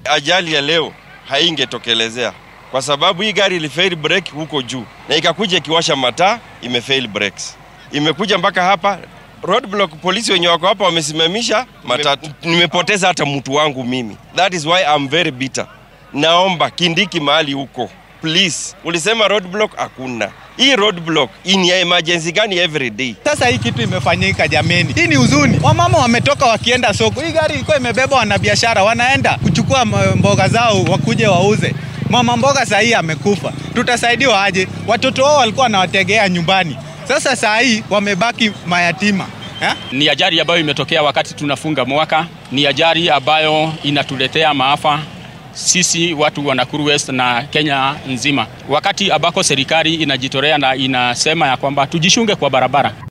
ajali ya leo haingetokelezea kwa sababu hii gari ilifail brake huko juu na ikakuja ikiwasha mataa, imefail brakes, imekuja mpaka hapa roadblock. Polisi wenye wako hapa wamesimamisha matatu, nimepoteza hata mtu wangu mimi. That is why I'm very bitter. Naomba Kindiki mahali huko please. Ulisema roadblock, hakuna hii roadblock ni ya emergency gani every day? Sasa hii kitu imefanyika jameni, hii ni huzuni. Wamama wametoka wakienda soko, hii gari ilikuwa imebeba wanabiashara, wanaenda kuchukua mboga zao wakuje wauze. Mama mboga saa hii amekufa, tutasaidiwa aje? Watoto wao walikuwa wanawategea nyumbani, sasa saa hii wamebaki mayatima ha? Ni ajali ambayo imetokea wakati tunafunga mwaka, ni ajali ambayo inatuletea maafa sisi watu wa Nakuru West na Kenya nzima, wakati ambako serikali inajitolea na inasema ya kwamba tujishunge kwa barabara.